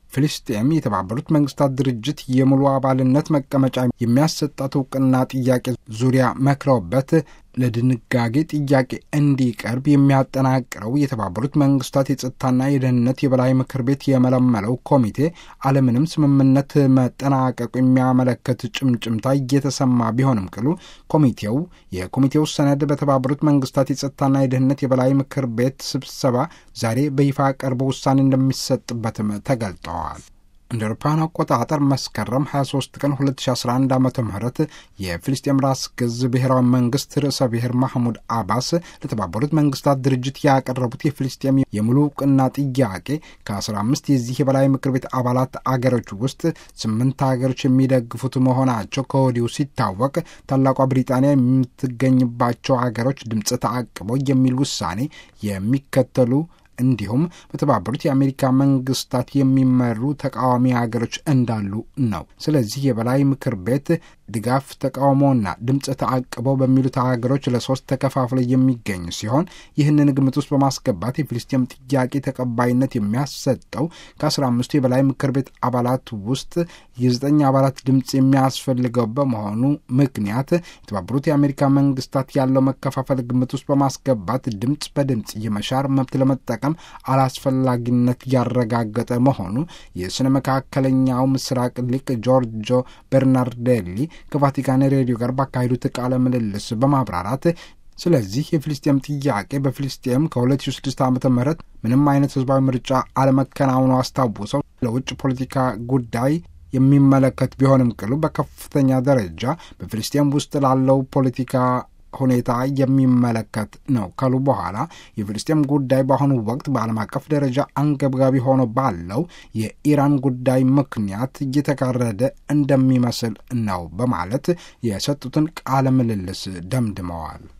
ፍልስጤም የተባበሩት መንግስታት ድርጅት የሙሉ አባልነት መቀመጫ የሚያሰጣት እውቅና ጥያቄ ዙሪያ መክረውበት ለድንጋጌ ጥያቄ እንዲቀርብ የሚያጠናቅረው የተባበሩት መንግስታት የጸጥታና የደህንነት የበላይ ምክር ቤት የመለመለው ኮሚቴ አለምንም ስምምነት መጠናቀቁ የሚያመለክት ጭምጭምታ እየተሰማ ቢሆንም ቅሉ ኮሚቴው የኮሚቴው ሰነድ በተባበሩት መንግስታት የጸጥታና የደህንነት የበላይ ምክር ቤት ስብሰባ ዛሬ በይፋ ቀርቦ ውሳኔ እንደሚሰጥበትም ተገልጠዋል። እንደ አውሮፓውያን አቆጣጠር መስከረም 23 ቀን 2011 ዓ ም የፊልስጤም ራስ ገዝ ብሔራዊ መንግስት ርዕሰ ብሔር ማህሙድ አባስ ለተባበሩት መንግስታት ድርጅት ያቀረቡት የፊልስጤም የሙሉ እውቅና ጥያቄ ከ15 የዚህ የበላይ ምክር ቤት አባላት አገሮች ውስጥ ስምንት ሀገሮች የሚደግፉት መሆናቸው ከወዲሁ ሲታወቅ ታላቋ ብሪጣንያ የምትገኝባቸው ሀገሮች ድምፅ ተአቅበው የሚል ውሳኔ የሚከተሉ እንዲሁም በተባበሩት የአሜሪካ መንግስታት የሚመሩ ተቃዋሚ ሀገሮች እንዳሉ ነው። ስለዚህ የበላይ ምክር ቤት ድጋፍ፣ ተቃውሞና ድምፅ ተአቅበው በሚሉት ሀገሮች ለሶስት ተከፋፍለ የሚገኝ ሲሆን ይህንን ግምት ውስጥ በማስገባት የፊልስጤም ጥያቄ ተቀባይነት የሚያሰጠው ከአስራ አምስቱ የበላይ ምክር ቤት አባላት ውስጥ የዘጠኝ አባላት ድምፅ የሚያስፈልገው በመሆኑ ምክንያት የተባበሩት የአሜሪካ መንግስታት ያለው መከፋፈል ግምት ውስጥ በማስገባት ድምፅ በድምፅ የመሻር መብት ለመጠቀም አላስፈላጊነት ያረጋገጠ መሆኑ የስነ መካከለኛው ምስራቅ ሊቅ ጆርጆ ቤርናርዴሊ ከቫቲካን ሬዲዮ ጋር ባካሄዱት ቃለ ምልልስ በማብራራት ስለዚህ የፊልስጤም ጥያቄ በፊልስጤም ከ2006 ዓ ም ምንም አይነት ህዝባዊ ምርጫ አለመከናወኑ አስታውሰው ለውጭ ፖለቲካ ጉዳይ የሚመለከት ቢሆንም ቅሉ በከፍተኛ ደረጃ በፊልስጤም ውስጥ ላለው ፖለቲካ ሁኔታ የሚመለከት ነው ካሉ በኋላ የፍልስጤም ጉዳይ በአሁኑ ወቅት በዓለም አቀፍ ደረጃ አንገብጋቢ ሆኖ ባለው የኢራን ጉዳይ ምክንያት እየተጋረደ እንደሚመስል ነው በማለት የሰጡትን ቃለ ምልልስ ደምድመዋል።